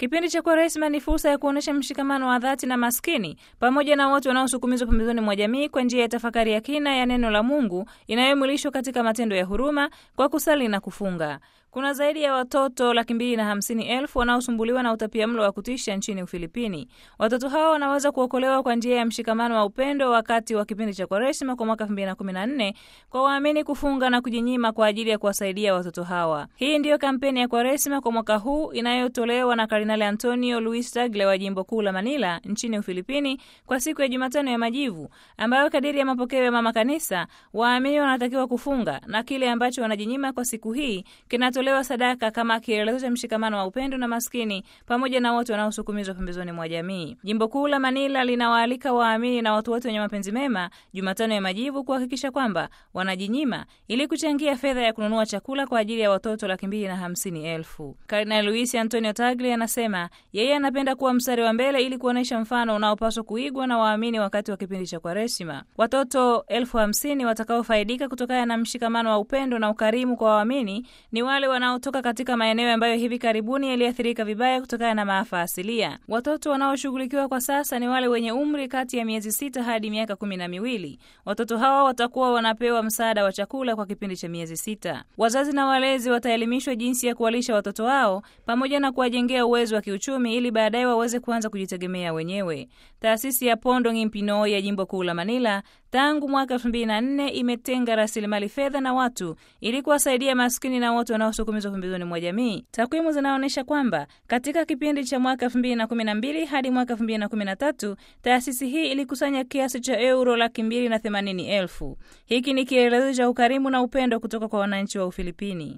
Kipindi cha Kwaresma ni fursa ya kuonyesha mshikamano wa dhati na maskini pamoja na wote wanaosukumizwa pembezoni mwa jamii kwa njia ya tafakari ya kina ya neno la Mungu inayomwilishwa katika matendo ya huruma kwa kusali na kufunga. Kuna zaidi ya watoto laki mbili na hamsini elfu wanaosumbuliwa na utapiamlo wa kutisha nchini Ufilipini. Watoto hao wanaweza kuokolewa kwa njia ya mshikamano wa upendo wakati wa kipindi cha Kwaresima kwa mwaka 2014 kwa waamini kufunga na kujinyima kwa ajili ya kuwasaidia watoto hawa. Hii ndiyo kampeni ya Kwaresima kwa mwaka huu inayotolewa na Kardinali Antonio Luis Tagle wa jimbo kuu la Manila nchini Ufilipini kwa siku ya Jumatano ya Majivu, ambayo kadiri ya mapokeo ya Mama Kanisa waamini wanatakiwa kufunga na kile ambacho wanajinyima kwa siku hii kinato lewa sadaka kama kielelezo cha mshikamano wa upendo na maskini pamoja na wote wanaosukumizwa pembezoni mwa jamii. Jimbo kuu la Manila linawaalika waamini na watu wote wenye mapenzi mema Jumatano ya Majivu kuhakikisha kwamba wanajinyima ili kuchangia fedha ya kununua chakula kwa ajili ya watoto laki mbili na hamsini elfu. Kardinali Luis Antonio Tagle anasema yeye anapenda kuwa mstari wa mbele ili kuonyesha mfano unaopaswa kuigwa na waamini wakati wa kipindi cha Kwaresima. Watoto elfu hamsini watakaofaidika kutokana na mshikamano wa upendo na ukarimu kwa waamini ni wale wanaotoka katika maeneo ambayo hivi karibuni yaliathirika vibaya kutokana na maafa asilia. Watoto wanaoshughulikiwa kwa sasa ni wale wenye umri kati ya miezi sita hadi miaka kumi na miwili. Watoto hawa watakuwa wanapewa msaada wa chakula kwa kipindi cha miezi sita. Wazazi na walezi wataelimishwa jinsi ya kuwalisha watoto wao pamoja na kuwajengea uwezo wa kiuchumi ili baadaye waweze kuanza kujitegemea wenyewe. Taasisi ya Pondo Ngimpino ya jimbo kuu la Manila tangu mwaka elfu mbili na nne imetenga rasilimali fedha na watu ili kuwasaidia maskini na wote wanaosukumizwa pembezoni mwa jamii. Takwimu zinaonyesha kwamba katika kipindi cha mwaka elfu mbili na kumi na mbili hadi mwaka elfu mbili na kumi na tatu taasisi hii ilikusanya kiasi cha euro laki mbili na themanini elfu. Hiki ni kielelezo cha ukarimu na upendo kutoka kwa wananchi wa Ufilipini.